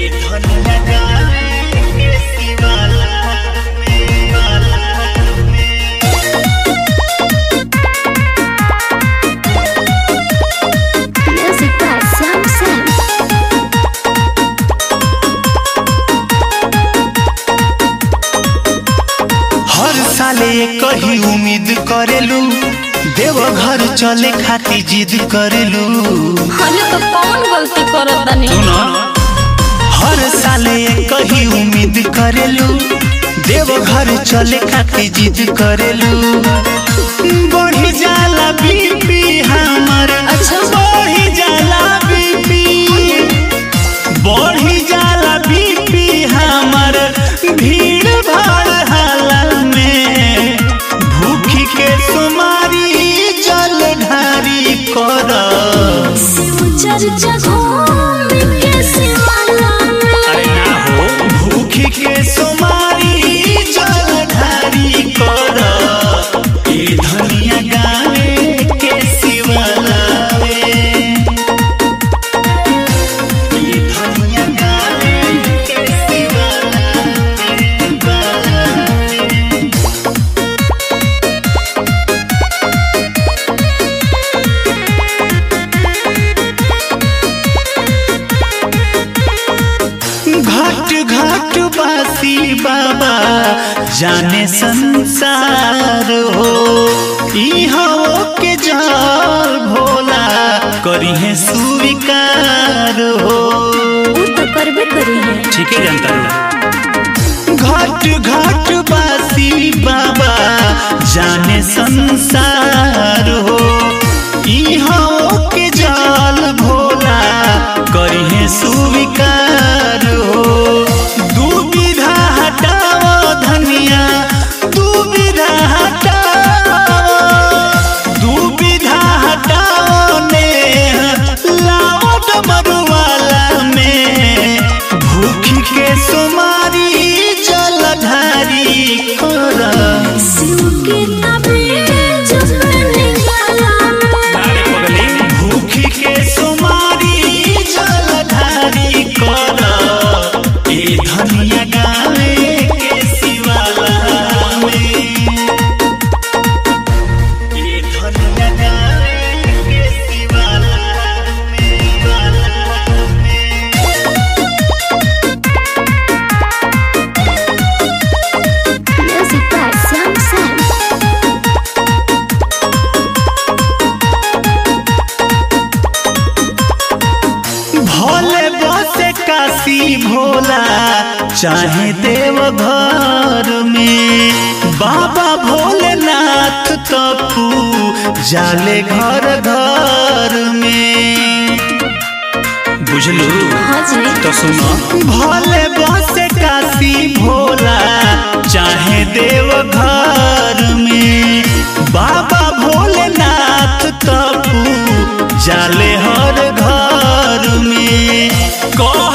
Music by Sam Sam. हर साले कही उम्मीद करेलू देव घर चले खाती जिद करेलू हले तो कौन गलती करत तनी हर साले कही उम्मीद करेलू देव घर चले खाती जिद करेलू बढ़ी जाला बीपी हमर अच्छा। बढ़ी जाला बीपी बढ़ी जाला बीपी हमर भीड़ भाड़ हाला में भूखी के सुमारी जल ढारी कर चर्चा घूम के सिवाला में भूखी के सुमारी जल ढारी कर ए धनिया गावे के शिवलावे ए धनिया गावे के शिवलावे घाट घाट बासी बाबा जाने संसार हो इहो के जाल भोला करी है स्वीकार हो उ तो करबे करी है ठीक है जनता घाट घाट बासी बाबा जाने संसार हो इहो के जाल भोला करी है स्वीकार हो दुविधा हटाओ धनिया दुविधा हटाओ दुविधा हटाओ ने लाओ डमरुआला में भूखी के सुमारी जलधारी कर शिव के तबीयत में निकाला में भूखी के सुमारी जलधारी कर ए धनिया गावे के शिवाला में ए धनिया गावे के शिवाला में Music by Sam Sam. Bhole बसे काशी भोला चाहे देव घर में बाबा भोलेनाथ तपू जाले घर घर में बुझलू हाँ जी तो सुनो भोले बसे काशी भोला चाहे देव घर में बाबा भोलेनाथ तपू जाले हर घर में कह